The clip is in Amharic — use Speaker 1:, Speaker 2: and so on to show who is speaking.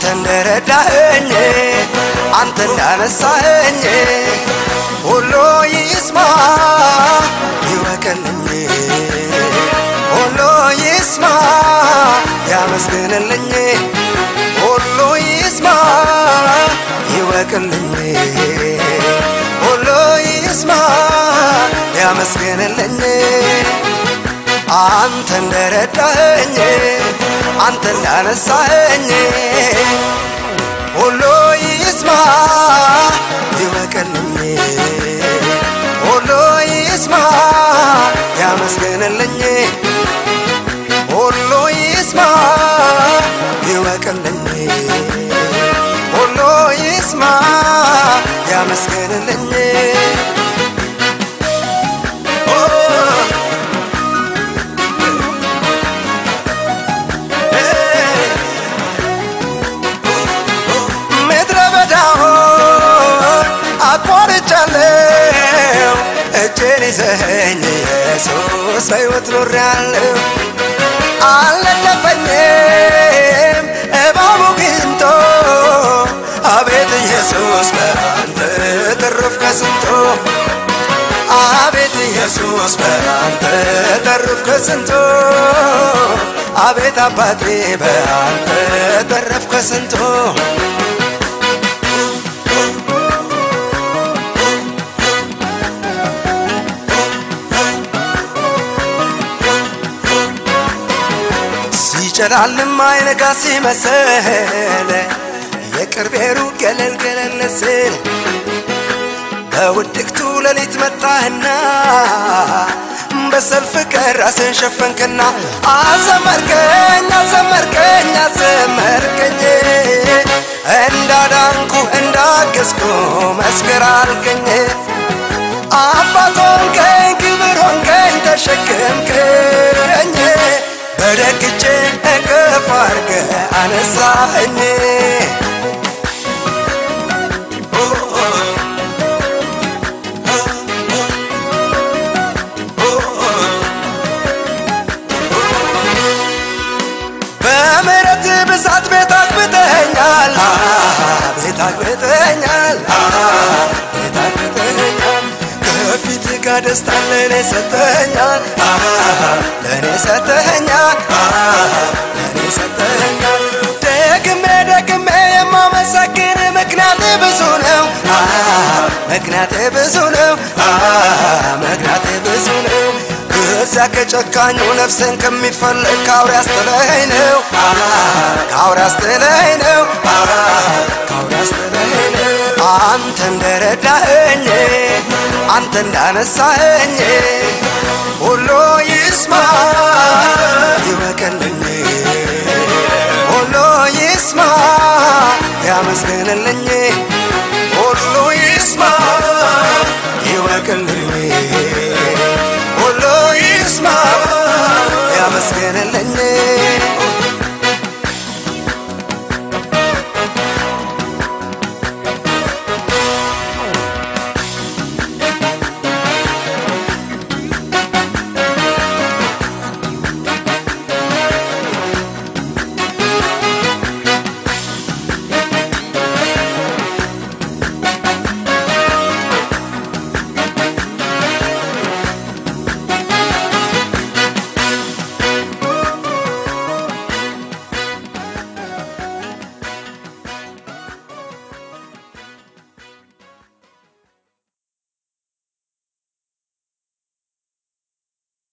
Speaker 1: እንደረዳኸኝ አንተ እንዳነሳኸኝ ሁሉ ይስማ ይወቅልኝ ሁሉ ይስማ ያመስግንልኝ ሁሉ ይስማ ይወቅልኝ ሁሉ ይስማ ያመስግንልኝ አንተ እንደረዳኸኝ አንተ እንዳነሳኸኝ ሁሉ ይስማ ይወቅልኝ ሁሉ ይስማ ያመስግንልኝ ሁሉ ይስማ ይወቅልኝ ሁሉ ይስማ ያመስግንልኝ ምድረ በዳውን አቋርጫለሁ እጄን ይዘኸኝ ኢየሱስ በሕይወት ኖሬአለሁ አልነደፈኝም እባቡ ግንቶ አቤት ኢየሱስ በአንተ ተረፍ ከስንቶ አቤት ኢየሱስ በአንተ ተረፍ ከስንቶ አቤት አባቴ በአንተ ተረፍ ከስንቶ ሲጨላልም አይነጋ ሲመስል የቅርቤ ሩቅ ገለል ገለል ስል በውድቅቱ ሌሊት መጣህና በሰልፍ ቀን ራስን ሸፈንክና አዘመርከኝ አዘመርከኝ አዘመርከኝ እንዳዳንኩ እንዳገዝኩ መስክር አልከኝ አባት ሆንከኝ ክብር ሆንከኝ ተሸከምከኝ በደግቼ እቅፍ አርገ አነሳኸኝ በምሕረት ብዛት ቤት አግብተኸኛል ቤት አግብተኸኛል ቤት አግብተኸኛል ከፊት ጋር ደስታ ለእኔ ሰተኸኛል ለእኔ ሰተኸኛል ለእኔ ሰተኸኛል ደግሜ ደግሜ የማመሰግን ምክንያት ብዙ ነው ምክንያት ብዙ ነው ምክንያት ብዙ ነው ከዚያ ከጨካኙ ነፍስን ከሚፈልግ ከአውሬ አስጥለኸኝ ነው ከአውሬ አስጥለኸኝ ነው ከአውሬ አስጥለኸኝ ነው አንተ እንደረዳኸኝ አንተ እንዳነሳኸኝ ሁሉ ይስማ ይወቅልኝ ሁሉ ይስማ ያመስግንልኝ ሁሉ ይስማ ይወቅልኝ